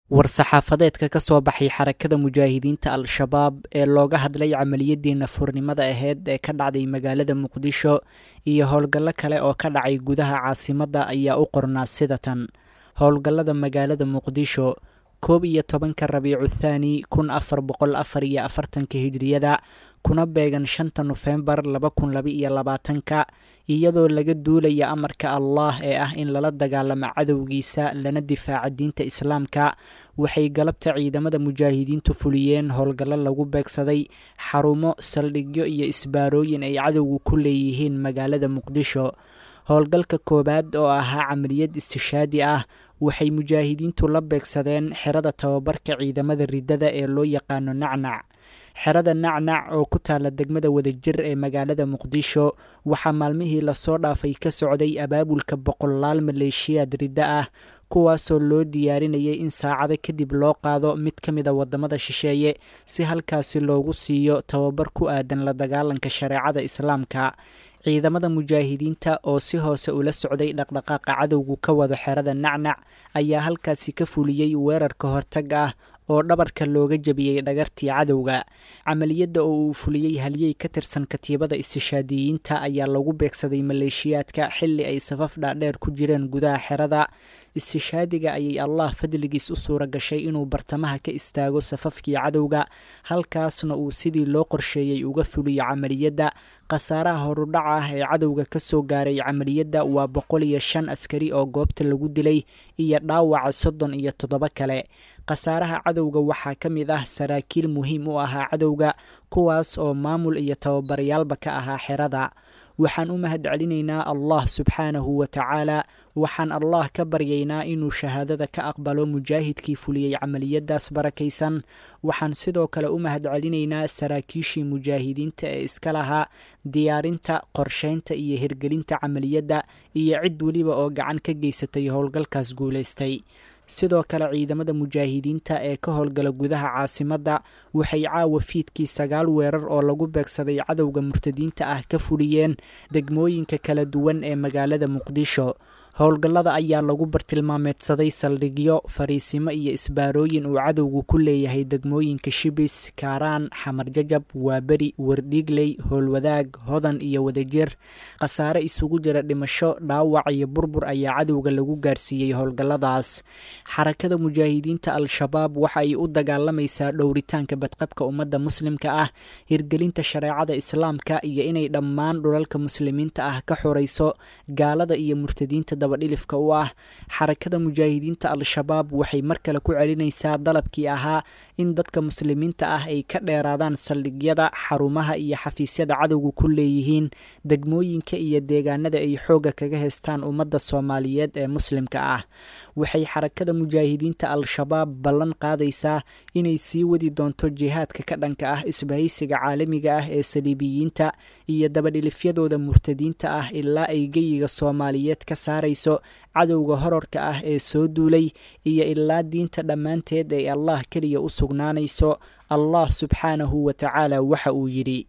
war-saxaafadeedka ka soo baxay xarakada mujaahidiinta al-shabaab ee looga hadlay camaliyadii nafurnimada aheyd ee ka dhacday magaalada muqdisho iyo howlgallo kale oo ka dhacay gudaha caasimadda ayaa u qornaa sida tan howlgallada magaalada muqdisho koob iyo tobanka rabiicu thaani kun afar boqol afar iyo afartanka hijriyada kuna beegan shanta nofembar laba kun laba iyo labaatanka iyadoo laga duulaya amarka allah ee ah in lala dagaalamo cadowgiisa lana difaaca diinta islaamka waxay galabta ciidamada mujaahidiintu fuliyeen howlgallo lagu beegsaday xarumo saldhigyo iyo isbaarooyin ay cadowgu ku leeyihiin magaalada muqdisho howlgalka koowaad oo ahaa camaliyad istishaadi ah waxay mujaahidiintu la beegsadeen xerada tababarka ciidamada riddada ee loo yaqaano nacnac xerada nacnac oo ku taala degmada wadajir ee magaalada muqdisho waxaa maalmihii lasoo dhaafay ka socday abaabulka boqolaal maleeshiyaad riddo ah kuwaasoo loo diyaarinayay in saacado kadib loo qaado mid ka mid a waddamada shisheeye si halkaasi loogu siiyo tababar ku aadan la dagaalanka shareecada islaamka ciidamada mujaahidiinta oo si hoose ula socday dhaqdhaqaaqa cadowgu ka wado xerada nacnac ayaa halkaasi ka fuliyey weerarka hortag ah oo dhabarka looga jebiyey dhagartii cadowga camaliyadda oo uu fuliyey halyey ka tirsan katiibada istishaadiyiinta ayaa lagu beegsaday maleeshiyaadka xilli ay safaf dhaadheer ku jireen gudaha xerada istishaadiga ayay allah fadligiis u suura gashay inuu bartamaha ka istaago safafkii cadowga halkaasna uu sidii loo qorsheeyey uga fuliyo camaliyadda khasaaraha horudhaca ah ee cadowga ka soo gaaray camaliyadda waa boqol iyo shan askari oo goobta lagu dilay iyo dhaawaca soddon iyo toddoba kale khasaaraha cadowga waxaa ka mid ah saraakiil muhiim u ahaa cadowga kuwaas oo maamul iyo tababarayaalba ka ahaa xerada waxaan u mahad celinaynaa allah subxaanahu wa tacaala waxaan allah ka baryaynaa inuu shahaadada ka aqbalo mujaahidkii fuliyey camaliyadaas barakaysan waxaan sidoo kale u mahad celinaynaa saraakiishii mujaahidiinta ee iska lahaa diyaarinta qorsheynta iyo hirgelinta camaliyadda iyo cid weliba oo gacan ka geysatay howlgalkaas guulaystay sidoo kale ciidamada mujaahidiinta ee ka howlgala gudaha caasimadda waxay caawa fiidkii sagaal weerar oo lagu beegsaday cadowga murtadiinta ah ka fuliyeen degmooyinka kala duwan ee magaalada muqdisho howlgallada ayaa lagu bartilmaameedsaday saldhigyo fariisimo iyo isbaarooyin uu cadowgu ku leeyahay degmooyinka shibis kaaraan xamar jajab waaberi wardhiigley howlwadaag hodan iyo wadajir khasaare isugu jira dhimasho dhaawac iyo burbur ayaa cadowga lagu gaarsiiyey howlgalladaas xarakada mujaahidiinta al-shabaab waxa ay u dagaalamaysaa dhowritaanka badqabka ummadda muslimka ah hirgelinta shareecada islaamka iyo inay dhammaan dhulalka muslimiinta ah ka xorayso gaalada iyo murtadiinta dabadhilifka u ah xarakada mujaahidiinta al-shabaab waxay mar kale ku celinaysaa dalabkii ahaa in dadka muslimiinta ah ay ka dheeraadaan saldhigyada xarumaha iyo xafiisyada cadowga ku leeyihiin degmooyinka iyo deegaanada ay xoogga kaga haystaan ummadda soomaaliyeed ee muslimka ah waxay xarakada mujaahidiinta al-shabaab ballan qaadaysaa inay sii wadi doonto jihaadka ka dhanka ah isbahaysiga caalamiga ah ee saliibiyiinta iyo dabadhilifyadooda murtadiinta ah ilaa ay geyiga soomaaliyeed ka saarayso cadowga horarka ah ee soo duulay iyo ilaa diinta dhammaanteed ay allah keliya u sugnaanayso allah subxaanahu wa tacaala waxa uu yidhi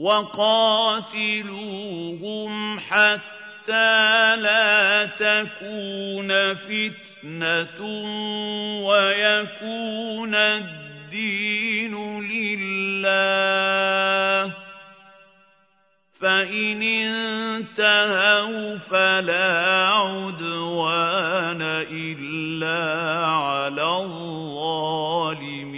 وقاتلوهم حتى لا تكون فتنة ويكون الدين لله فإن انتهوا فلا عدوان إلا على الظالمين